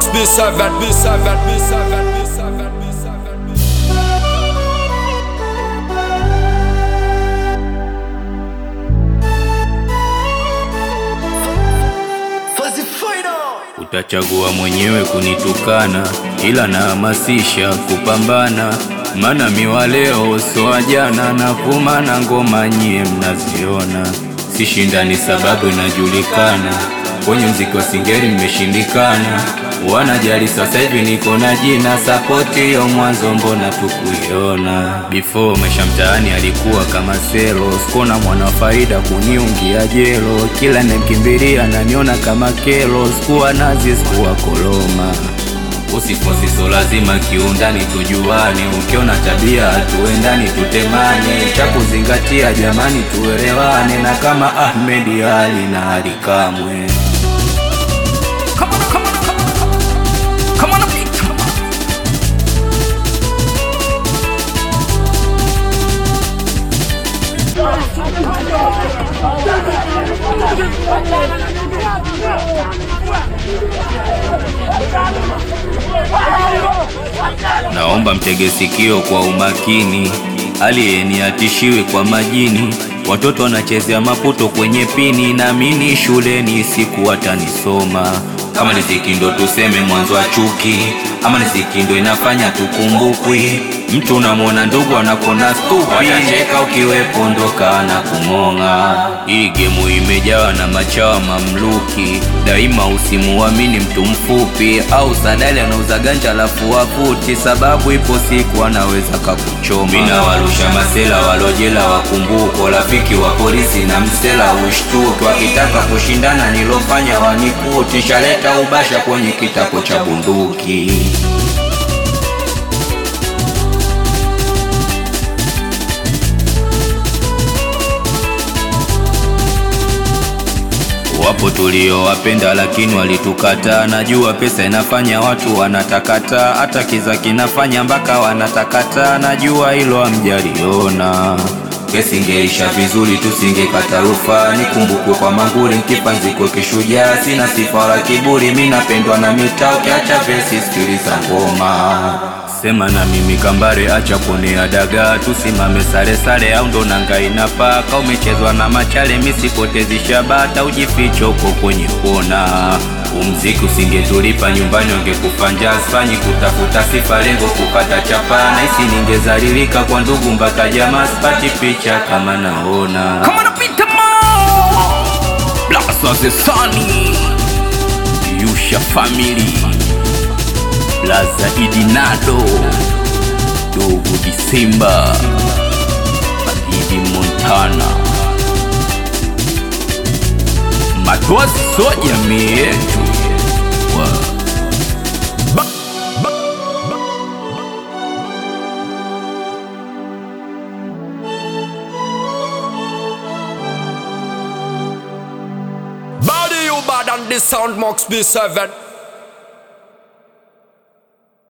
B7, B7, B7, B7, B7. Utachagua mwenyewe kunitukana, ila nahamasisha kupambana, maana miwa leo so wa jana, na vuma na ngoma nyie mnaziona, sishindani sababu inajulikana, kwenye mziki wa singeli nimeshindikana, wanajali sasa hivi niko na jina, sapoti hiyo mwanzo mbona tukuiona, before maisha mtaani alikuwa kama selo, sikona mwana wa faida kuniungia jelo, kila nemkimbilia naniona kama kelo, sikuwa nazi sikuwa koloma Usifosi so lazima kiundani tujuane, ukiona tabia tuendani tutemane, cha kuzingatia jamani tuelewane, na kama Ahmed Ali na Ali Kamwe. Come on, come on, come on, come on, beat. Naomba mtege sikio kwa umakini, aliyeni atishiwe kwa majini. Watoto wanachezea maputo kwenye pini, naamini shuleni siku watanisoma. Kama ni ziki ndo tuseme mwanzo wa chuki, ama ni ziki ndo inafanya tukumbukwi. Mtu unamwona ndugu anakona stupi, watacheka ukiwepo ndoka na kumong'a. Hii gemu imejawa na machawa mamluki, daima usimuamini mtu mfupi au sadali anauza ganja alafu wavuti, sababu ipo siku anaweza kakuchoma. Mina warusha masela walojela wakumbuko, rafiki wa polisi na msela ushtuki, wakitaka kushindana nilofanya wanikuti, shaleta ubasha kwenye kitako cha bunduki. Wapo tuliowapenda lakini walitukataa. Najua pesa inafanya watu wanatakata, hata kiza kinafanya mpaka wanatakata. Najua hilo hamjaliona. Kesi ingeisha vizuri, tusingekata rufaa. Nikumbukwe kwa manguri, nkipanziko kishujaa. Sina sifa wala kiburi, mi napendwa na mitaa. Ukiacha vesi, sikiliza ngoma. Sema na mimi kambare, acha kuonea dagaa, tusimame sare sare, au ndo nanga inapaa. Ka umechezwa na machale, misipotezi shabata, ujificho huko kwenye kona. Umziki usingetulipa nyumbani, wangekufa njaa. Sifanyi kutafuta sifa, lengo kupata chapa. Nahisi ningezalilika kwa ndugu mpaka jamaa, sipati picha kama naona. Come on, beat them all. Blast of the Sunny Yusha Family Blaza Idinado Dogo Disemba Magidi Montana Matozi so jamii yetu Wa- Body you bad and the sound Max B7.